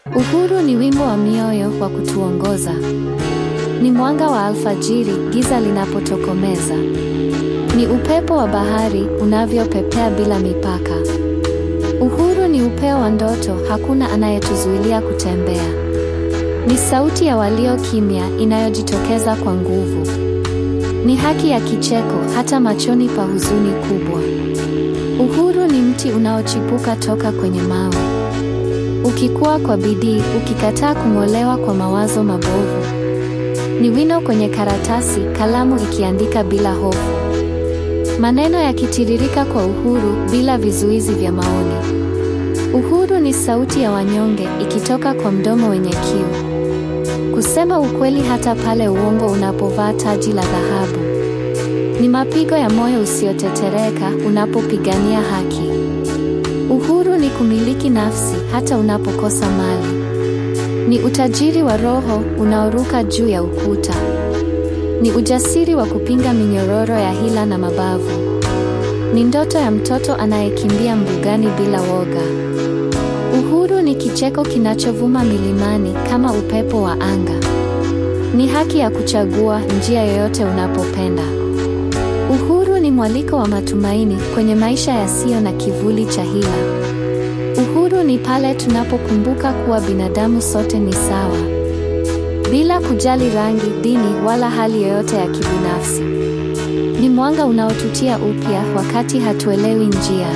Uhuru ni wimbo wa mioyo wa kutuongoza. Ni mwanga wa alfajiri, giza linapotokomeza. Ni upepo wa bahari unavyopepea bila mipaka. Uhuru ni upeo wa ndoto, hakuna anayetuzuilia kutembea. Ni sauti ya walio kimya inayojitokeza kwa nguvu. Ni haki ya kicheko hata machoni pa huzuni kubwa. Uhuru ni mti unaochipuka toka kwenye mawe. Ukikua kwa bidii, ukikataa kung'olewa kwa mawazo mabovu. Ni wino kwenye karatasi, kalamu ikiandika bila hofu. Maneno yakitiririka kwa uhuru bila vizuizi vya maoni. Uhuru ni sauti ya wanyonge ikitoka kwa mdomo wenye kiu. Kusema ukweli hata pale uongo unapovaa taji la dhahabu. Ni mapigo ya moyo usiotetereka unapopigania haki. Uhuru ni kumiliki nafsi hata unapokosa mali. Ni utajiri wa roho unaoruka juu ya ukuta. Ni ujasiri wa kupinga minyororo ya hila na mabavu. Ni ndoto ya mtoto anayekimbia mbugani bila woga. Uhuru ni kicheko kinachovuma milimani kama upepo wa anga. Ni haki ya kuchagua njia yoyote unapopenda. Uhuru ni mwaliko wa matumaini kwenye maisha yasiyo na kivuli cha hila. Uhuru ni pale tunapokumbuka kuwa binadamu sote ni sawa, bila kujali rangi, dini wala hali yoyote ya kibinafsi. Ni mwanga unaotutia upya wakati hatuelewi njia.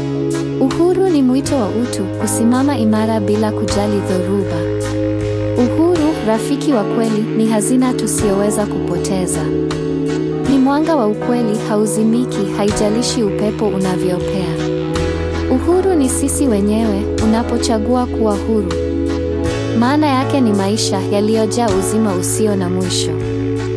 Uhuru ni mwito wa utu, kusimama imara bila kujali dhoruba. Uhuru, rafiki wa kweli, ni hazina tusiyoweza kupoteza. Ni mwanga wa ukweli, hauzimiki, haijalishi upepo unavyopea. Uhuru ni sisi wenyewe, unapochagua kuwa huru. Maana yake ni maisha yaliyojaa uzima usio na mwisho.